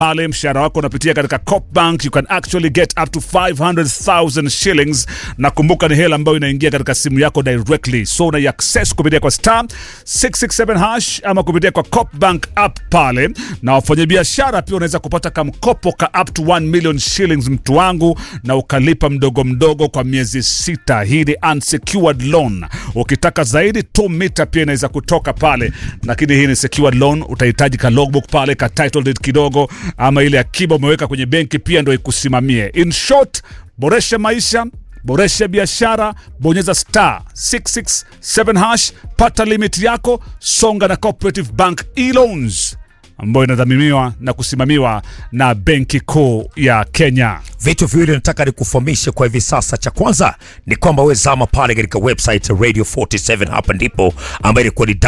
pale mshahara wako unapitia katika Copbank, you can actually get up to 500,000 shillings, na kumbuka ni hela ambayo inaingia katika simu yako directly, so una access kupitia kwa star 667 hash ama kupitia kwa Copbank app pale, na wafanyabiashara pia unaweza kupata kamkopo ka up to 1 million shillings mtu wangu, na ukalipa mdogo mdogo kwa miezi sita. Hii ni unsecured loan. Ukitaka zaidi 2 mita pia inaweza kutoka pale, lakini hii ni secured loan. Utahitaji ka logbook pale ka title deed kidogo, ama ile akiba umeweka kwenye benki pia ndo ikusimamie. In short, boresha maisha boresha biashara, bonyeza star 667 hash, pata limit yako, songa na Cooperative Bank e-loans ambayo inadhaminiwa na kusimamiwa na Benki Kuu ya Kenya. Vitu viwili nataka nikufahamishe kwa hivi sasa. Cha kwanza ni kwamba we zama pale katika website ya Radio 47, hapa ndipo ambayo ilikuwa ni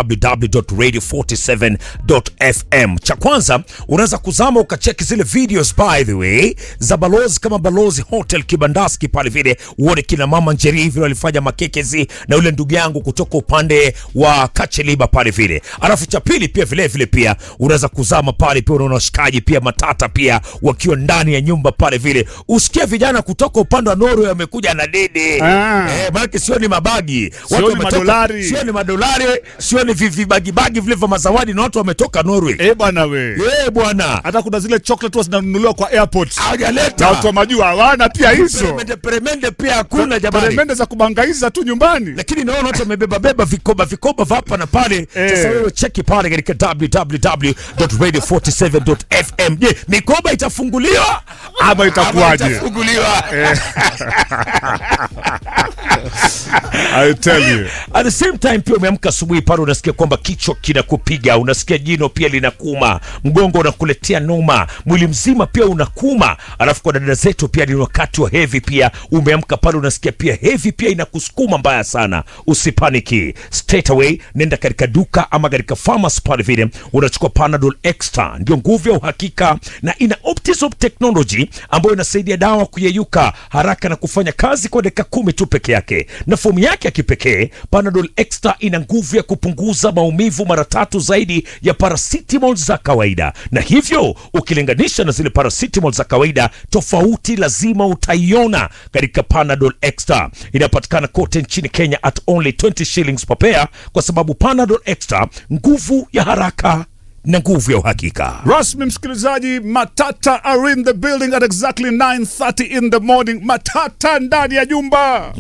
www.radio47.fm. Cha kwanza unaweza kuzama ukacheki zile videos by the way za balozi kama Balozi Hotel Kibandaski pale vile, uone kina mama Njeri hivi walifanya makekezi na yule ndugu yangu kutoka upande wa Kacheliba pale vile. Alafu cha pili pia vile vile pia unaweza kuzama pale pia unaona washikaji pia matata pia wakiwa ndani ya nyumba pale vile, usikie vijana kutoka upande wa Norway wamekuja na dede Ah. eh, maanake sio ni mabagi Sio ni wametoka- madolari. sio ni madolari, sio ni vivibagibagi vile vya mazawadi, na watu wametoka Norway Eh bwana we, eh bwana, hata kuna zile chocolate huwa zinanunuliwa kwa airport na hawajaleta watu wa majuu hawana pia hizo peremende, peremende pia hakuna jamani. peremende za kubangaiza tu nyumbani. lakini naona watu wamebeba beba vikoba vikoba vya hapa na pale. Eh. Sasa wewe cheki pale katika www.radio47.fm. Je, mikoba itafunguliwa Ama itakuwaje? Ama itafunguliwa I tell you. At the same time pia umeamka asubuhi pale unasikia kwamba kichwa kinakupiga, unasikia jino pia linakuma, mgongo unakuletea noma, mwili mzima pia unakuma. Alafu kwa dada zetu pia ni wakati wa hevi pia, umeamka pale unasikia pia hevi pia inakusukuma mbaya sana. Usipaniki, straight away nenda katika duka ama katika pharmacy pale vile unachukua Panadol Extra, ndio nguvu ya uhakika na ina Optizop technology ambayo inasaidia dawa kuyeyuka haraka na kufanya kazi kwa dakika kumi tu peke yake, na fomu yake ya kipekee Panadol Extra ina nguvu ya kupunguza maumivu mara tatu zaidi ya paracetamol za kawaida, na hivyo ukilinganisha na zile paracetamol za kawaida, tofauti lazima utaiona katika Panadol Extra. Inapatikana kote nchini Kenya at only 20 shillings per pair, kwa sababu Panadol Extra, nguvu ya haraka na nguvu ya uhakika. Rasmi msikilizaji, Matata are in the building at exactly 9:30 in the morning. Matata ndani ya jumba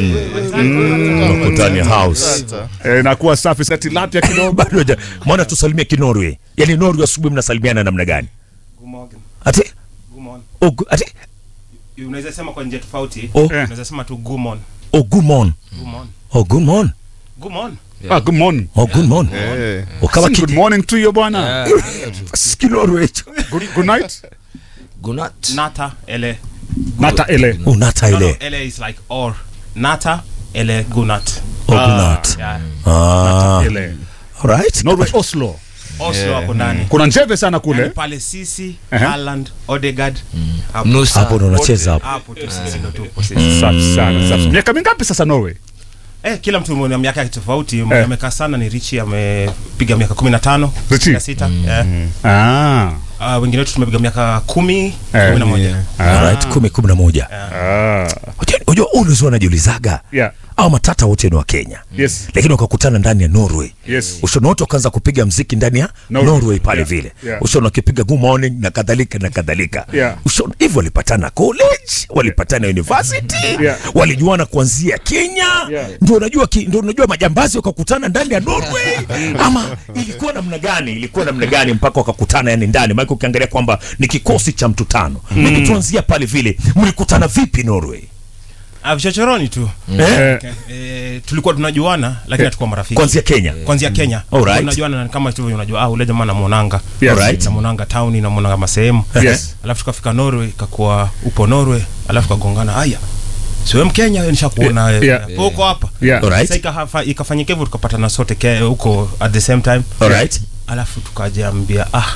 Makutani house eh, inakuwa safi sa tilapia kidogo. bado haja- mwana tusalimie kinorwe yani norwe asubuhi mnasalimiana namna gani God morgen. ati God morgen. oh, gu- ati unaweza sema kwa njia tofauti Oh. unaweza sema tu gumon oh good morning gumon oh good morning gumon Ah, good morning. oh good morning oh kama Good kidi morning to you bwana. kinorwe hicho Good, good night. Gunat. nata ele Nata ele. unata no, no, ile ele is like or nata ele gunat oh good night yeah. ah Ele. alright Norway Oslo. Oslo hapo ndani Kuna njeve sana Yaani kule. pale sisi Ehe. Haaland Odegaard hapo Nusa. hapo ndo unacheza hapo hapo tu sisi ndo tupo sisi Safi sana. Safi. Miaka mingapi sasa Norway? eh kila mtu mwenye miaka yake tofauti mwenye amekaa sana ni Richie amepiga miaka 15 Richie? 16 eh Ah. Ah, wengine wetu tumepiga miaka 10 Eh. 11 alright kumi kumi na moja Ah. Unajua- unajua unaweza unajiulizaga Yeah. au matata wote ni wa Kenya Yes. lakini wakakutana ndani ya Norway Yes. ushaona wote wakaanza kupiga mziki ndani ya Norway. Norway, pale Yeah. vile Yeah. ushaona wakipiga good morning na kadhalika na kadhalika Yeah. ushaona hivyo walipatana college walipatana university Yeah. walijuana kuanzia Kenya Yeah. ndio unajua ki- ndio unajua majambazi wakakutana ndani ya Norway ama ilikuwa namna gani ilikuwa namna gani mpaka wakakutana yani ndani maana ukiangalia kwamba ni kikosi cha mtu tano mm. tuanzia pale vile mlikutana vipi Norway ah vichochoroni tu eh? Eh, eh, tulikuwa tunajuana lakini hatukuwa marafiki kuanzia Kenya kwanzia Kenya Alright. tunajuana na kama tu unajua ah ule jamaa namuonanga Yes. Alright. namuonanga town namuonanga masehemu Yes. alafu tukafika Norway kakuwa upo Norway alafu kagongana haya siwe Mkenya wewe nishakuona Yeah, yeah, yeah. uko hapa Yeah. Alright. sasa ikafa- ikafanyika hivyo tukapatana sote ke- huko at the same time alright alafu tukajiambia ah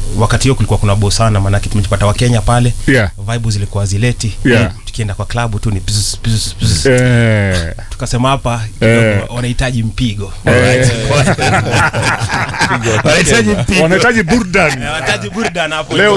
wakati hiyo kulikuwa kuna bosana maanake tumejipata wakenya pale Yeah. vibe zilikuwa zileti Yeah. tukienda kwa klabu tu ni bzz, bzz, bzz. Eh. tukasema hapa Eh. kidogo wanahitaji mpigo Wanahitaji mpigo. wanahitaji burdan wanahitaji burdan hapo leo